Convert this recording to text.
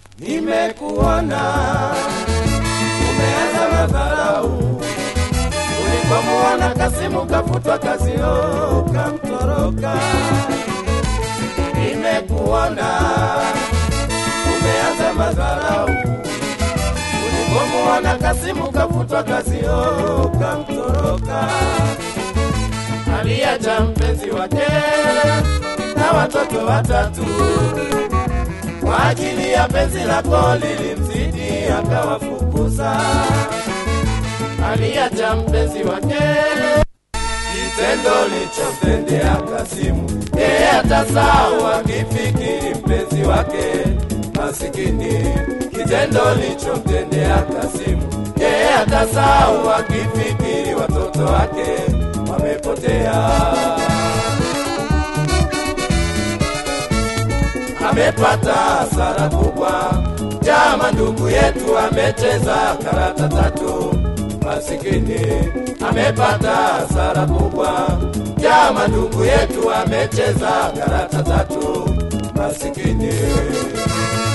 Nimekuona umeanza madharau, ulipomuona Kasimu kafutwa kazi, oh, kamtoroka. Nimekuona umeanza madharau, ulipomuona Kasimu kafutwa kazi, oh, kamtoroka. Aliacha mpenzi wake na watoto watatu kwa ajili ya penzi lako lilimzidi akawafukuza. Aliacha mpenzi wake, kitendo lichomtendea Kasimu, yeye atasahau akifikiri mpenzi wake masikini. Kitendo lichomtendea Kasimu, yeye atasahau akifikiri watoto wake wamepotea. amepata hasara kubwa. Jama ndugu yetu amecheza karata tatu, masikini amepata hasara kubwa. Jama ndugu yetu amecheza karata tatu, masikini